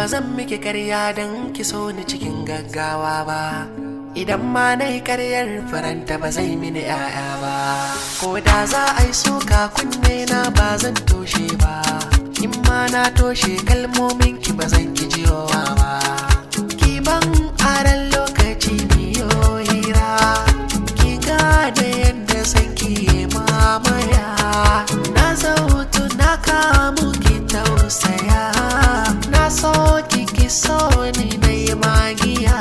ba zan miki karya don ki so ni cikin gaggawa ba idan ma na yi karyar faranta ba zai mini ya'ya ba ko da za a yi suka kunne na ba zan toshe ba in ma na toshe kalmomin ki ba zan ki jiyowa ba ki ban aran lokaci biyo hira ki gane yadda san ki mamaya na zautu na kamu ki tausaya na so ki ki so ni na yi magiya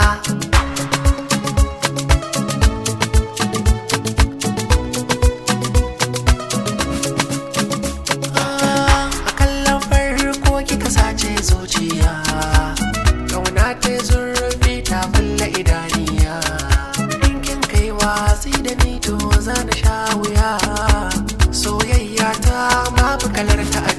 a kallon farko kika sace zuciya kauna ta zurfi ta kulle idaniya in kin kai watsi da ni to za na sha wuya soyayya ta babu kalar ta a